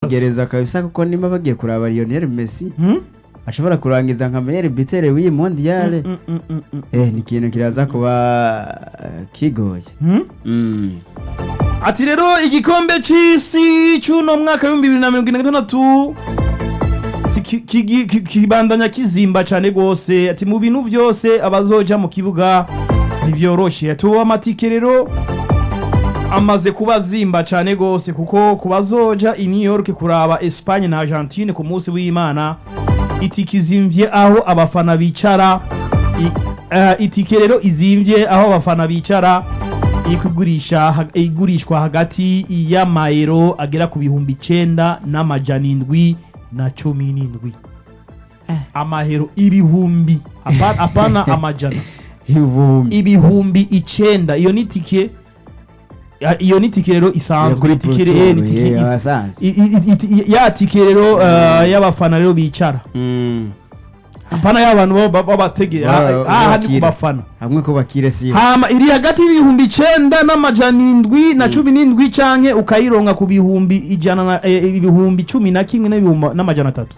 kwigereza kabisa kuko nimba bagiye kuraba Lionel Messi Hmm? ashobora kurangiza nka meilleur buteur w'iyi mondiale Mm, mm, mm, mm. eh ni ikintu kiraza kuba eh, kigoye Hmm? Mm. ati rero igikombe c'isi c'uno mwaka w'ibihumbi bibiri na mirongo ine na gatandatu si ki- ki- ki- kibandanya kizimba cane gose ati mu bintu vyose abazoja mu kibuga ntivyoroshe ati uwo amatike rero amaze kuba azimba cane gose kuko ku bazoja i new york kuraba espagne na argentine ku munsi w'imana itike izimvye aho abafana bicara I- eh, itike rero izimvye aho abafana bicara ikugurisha ha- igurishwa hagati y'amayero agera ku bihumbi icenda n'amajana indwi na cumi n'indwi amahero ibihumbi apa- apana amajana ibihumbi ibihumbi icenda iyo ni tike ya- iyo ni tike rero Ya isanzwe kuri itike rero Pro ni Tour, tike yeah, is- abasanzwe. i- i- i- i- ya tike rero eh, y'abafana rero bicara Mm. apana y'abantu baba- baba bategera Baba- aha ni bakira. ku bafana hamwe ko bakire si hama iri hagati y'ibihumbi icenda n'amajana indwi na cumi n'indwi canke ukayironka ku bihumbi ijana na eh, ibihumbi cumi na kimwe n'ibihumbi n'amajana atatu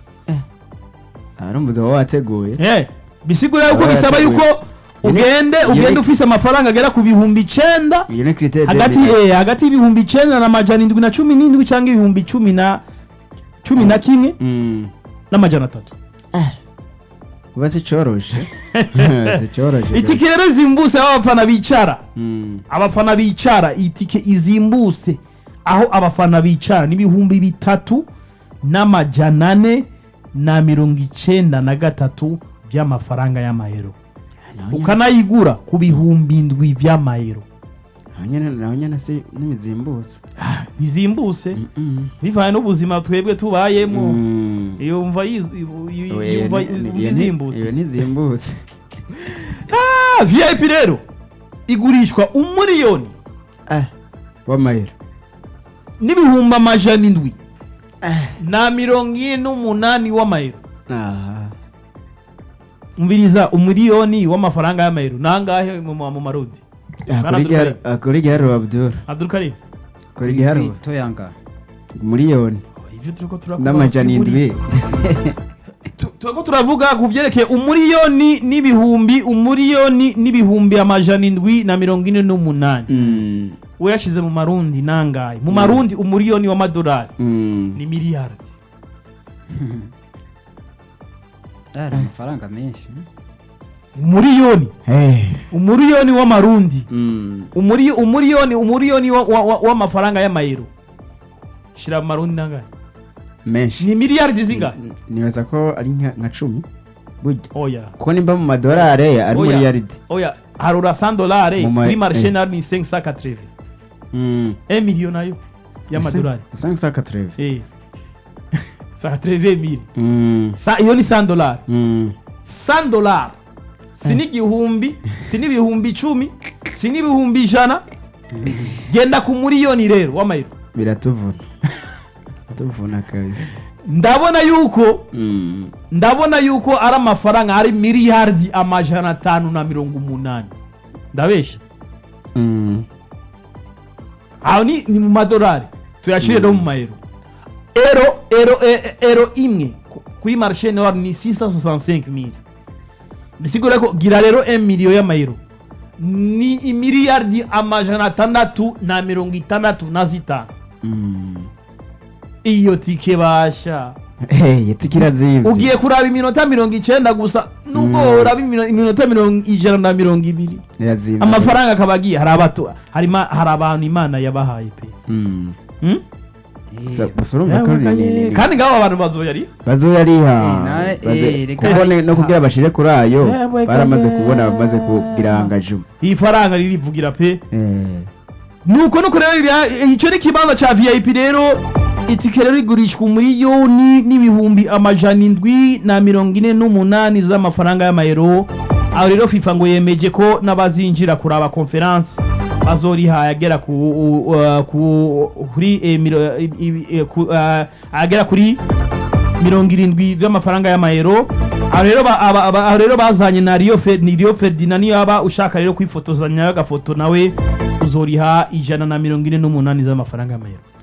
arumbuze waba wateguye Eh, bisigura yuko Aba bisaba yateguye. yuko Iyo ni- ugende iyo ni- ugende ufise amafaranga agera ku bihumbi icenda iyo ni critère hagati de- eh, hagati y'ibihumbi icenda n'amajana indwi na cumi n'indwi canke ibihumbi cumi na cumi na kimwe Mm. n'amajana atatu kuba si coroshe si coroshe itike rero izimbutse aho abafana bicara Mm. abafana bicara itike izimbutse aho abafana bicara n'ibihumbi bitatu n'amajana ane na mirongo icenda na gatatu by'amafaranga y'amayero Naho nyene- ukanayigura ku bihumbi indwi vy'amayero naho nyene naho nyene si n'imizimbutse ntizimbutse Mm. bivanye n'ubuzima twebwe tubayemo Mm. yumva yiz- yu- yu- Oya, yumva iyo ni- iyo ni- bizimbutse iyo ntizimbutse Ah, vip rero igurishwa umuriyoni Ah, w'amayero n'ibihumbi amajana indwi na mirongo ine n'umunani w'amayero Ah. umviriza umuriyoni w'amafaranga y'amayero nangahe mu mu marundi Ah, Bwana kuri giharo- Abdulkarim. ah, kuri giharuro abdul Abdul Karim kuri giharuro toyanga miliyoni ivyo turiko turakubaza n'amajana si buri- indwi Tu- turiko turavuga ku vyerekeye umuriyoni n'ibihumbi umuriyoni n'ibihumbi amajana indwi na mirongo ine n'umunani Mm. we yashize mu marundi nangahe mu marundi umuriyoni w'amadolari Mm. ni miliyardi ari amafaranga menshi umuriyoni Hey. umuriyoni w'amarundi Mm. umuri umuriyoni umuriyoni wa- wa- wa- w'amafaranga y'amayero shira mu marundi nangahe menshi ni miliyardi zingahe N- nibaza ko ari nka nka cumi burya oya kuko nimba mu madolari ari muri Oya. yaridi oya harura 100 dolari Mu ma- kuri marché eh. nayo ni 580 1 million nayo y'amadolari cinq cent quatre-vingts eh 180 mille Mm. Sa- iyo ni 100 dolari Mm. 100 dolari si n'igihumbi si n'ibihumbi icumi si n'ibihumbi ijana genda ku muriyoni rero w'amayero biratuvuna tuvuna kabisa ndabona yuko Mm. ndabona yuko ari amafaranga ari miliyardi amajana atanu na mirongo umunani ndabesha Mm. aho ni, ni mu madolari tuyashire no mu mayero ero ero e- ero imwe ku- kuri marché noir ni 665 mille bisigura ko gira rero 1 million y'amayero ni imiliyardi amajana atandatu na mirongo itandatu na zitanu Mm. iyo tike basha Hey, itikira zivye ugiye kuraba iminota mirongo icenda gusa nubwo Mm. woraba imino- iminota mirongo ijana na mirongo ibiri irazimvye amafaranga akaba agiye hari abato hari ima- hari abantu imana yabahaye pe Mm. Hmm? Gusa- gusa urumva ko ni- ni- ni- kandi ngabo abantu bazoyari bazoyariha Eh, nare- Baze- eh, reka- kuko ne- no kugira bashire kuri ayo Eh, bwe- baramaze kanye. kubona bamaze kugira angajuma iyi faranga ririvugira pe Eh. nuko nuko rero ibya- icyo ni ikibanza cya vip rero itike rero igurishwa umuriyoni n'ibihumbi amajana indwi na mirongo ine n'umunani z'amafaranga y'amayero aho rero fifa ngo yemeje ko n'abazinjira kuraba konferanse bazoriha agera ku uh, ku kuri eh, miro- eh, eh, ku- ah, agera kuri mirongo irindwi by'amafaranga y'amayero aho rero ba- aba- aba- aho rero bazanye na Rio Fer- ni Rio Ferdinand niyo yaba ushaka rero kwifotozanya agafoto nawe uzoriha ijana na mirongo ine n'umunani z'amafaranga y'amayero